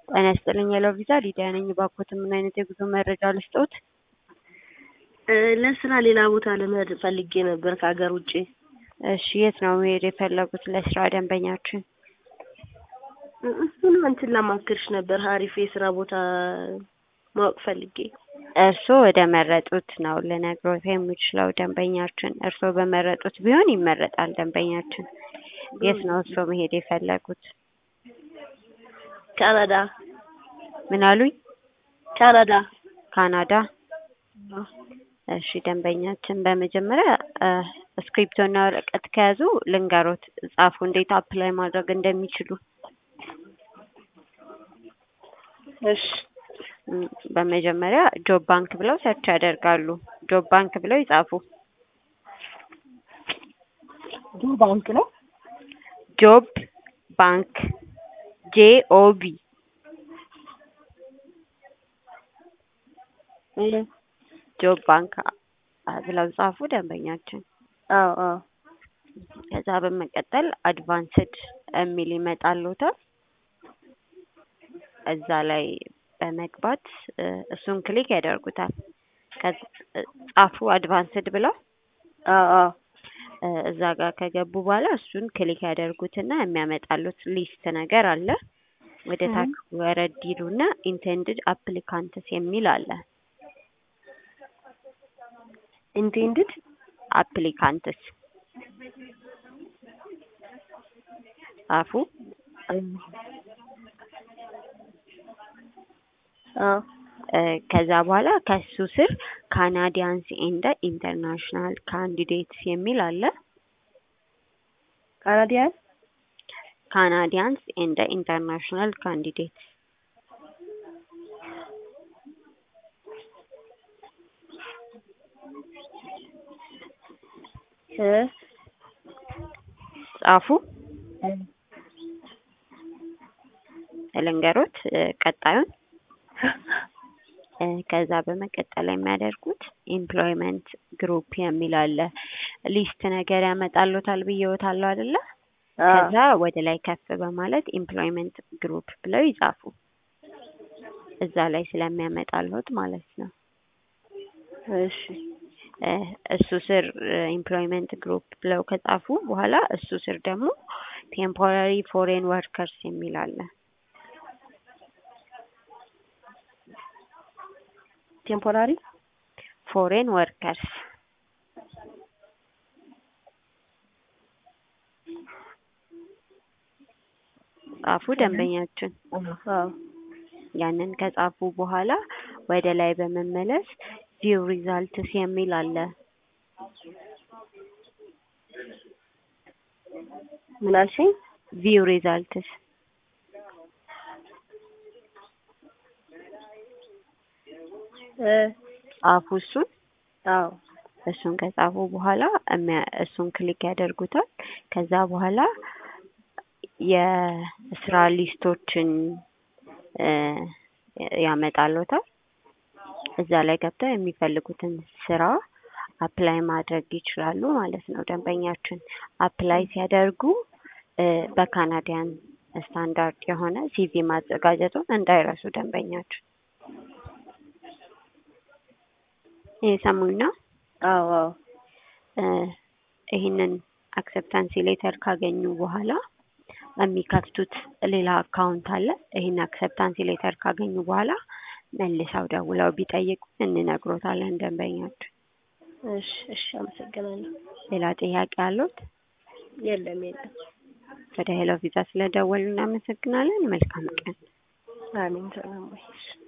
ጤና ይስጥልኝ ሄሎ ቪዛ ሊዲያ ነኝ። እባክዎት ምን አይነት የጉዞ መረጃ ልስጥዎት? ለስራ ሌላ ቦታ ለመሄድ ፈልጌ ነበር ከሀገር ውጭ። እሺ የት ነው መሄድ የፈለጉት ለስራ ደንበኛችን? እሱን እንትን ላማክርሽ ነበር አሪፍ የስራ ቦታ ማወቅ ፈልጌ። እርስዎ ወደ መረጡት ነው ልነግሮት የምችለው ደንበኛችን። እርስዎ በመረጡት ቢሆን ይመረጣል ደንበኛችን። የት ነው እርስዎ መሄድ የፈለጉት? ካናዳ ምን አሉኝ? ካናዳ ካናዳ። እሺ ደንበኛችን በመጀመሪያ ስክሪፕቶና ወረቀት ከያዙ ልንገሮት ጻፉ እንዴት አፕላይ ማድረግ እንደሚችሉ። እሺ በመጀመሪያ ጆብ ባንክ ብለው ሰርች ያደርጋሉ። ጆብ ባንክ ብለው ይጻፉ። ጆብ ባንክ ነው። ጆብ ባንክ ጄ ኦ ቢ ጆብ ባንክ ብለው ጻፉ ደንበኛችን። አዎ አዎ ከዛ በመቀጠል አድቫንስድ የሚል ይመጣልዎታል። እዛ ላይ በመግባት እሱን ክሊክ ያደርጉታል። ጻፉ አድቫንስድ ብለው አዎ አዎ እዛ ጋር ከገቡ በኋላ እሱን ክሊክ ያደርጉትና የሚያመጣሉት ሊስት ነገር አለ። ወደ ታች ወረድ ይሉና ኢንቴንድድ አፕሊካንትስ የሚል አለ። ኢንቴንድድ አፕሊካንትስ ጻፉ። አዎ ከዛ በኋላ ከሱ ስር ካናዲያንስ ኤንድ ኢንተርናሽናል ካንዲዴትስ የሚል አለ። ካናዲያን ካናዲያንስ ኤንድ ኢንተርናሽናል ካንዲዴትስ እ ጻፉ። ልንገሮት ቀጣዩን ከዛ በመቀጠል የሚያደርጉት ኤምፕሎይመንት ግሩፕ የሚል አለ። ሊስት ነገር ያመጣልዎታል ብዬዎታለሁ አይደለ? ከዛ ወደ ላይ ከፍ በማለት ኤምፕሎይመንት ግሩፕ ብለው ይጻፉ። እዛ ላይ ስለሚያመጣልዎት ማለት ነው። እሺ እሱ ስር ኤምፕሎይመንት ግሩፕ ብለው ከጻፉ በኋላ እሱ ስር ደግሞ ቴምፖራሪ ፎሬን ወርከርስ የሚል አለ። ቴምፖራሪ ፎሬን ወርከርስ ጻፉ ደንበኛችን። አዎ ያንን ከጻፉ በኋላ ወደ ላይ በመመለስ ቪው ሪዛልትስ የሚል አለ። ምን አልሽኝ? ቪው ሪዛልትስ እ ጻፉ እሱን። አዎ እሱን ከጻፉ በኋላ እሱን ክሊክ ያደርጉታል። ከዛ በኋላ የስራ ሊስቶችን ያመጣልዎታል። እዛ ላይ ገብተው የሚፈልጉትን ስራ አፕላይ ማድረግ ይችላሉ ማለት ነው። ደንበኛችን አፕላይ ሲያደርጉ በካናዲያን ስታንዳርድ የሆነ ሲቪ ማዘጋጀቱን እንዳይረሱ ደንበኛችን። እየሰሙኝ ነው? አዎ አዎ ይህንን አክሰፕታንሲ ሌተር ካገኙ በኋላ የሚከፍቱት ሌላ አካውንት አለ። ይህን አክሰፕታንሲ ሌተር ካገኙ በኋላ መልሰው ደውለው ቢጠይቁ እንነግሮታለን ደንበኛችን። እሺ እሺ አመሰግናለሁ። ሌላ ጥያቄ አለዎት? የለም የለም። ወደ ሄሎ ቪዛ ስለደወሉ እናመሰግናለን። መልካም ቀን። አሜን። ሰላም ወይ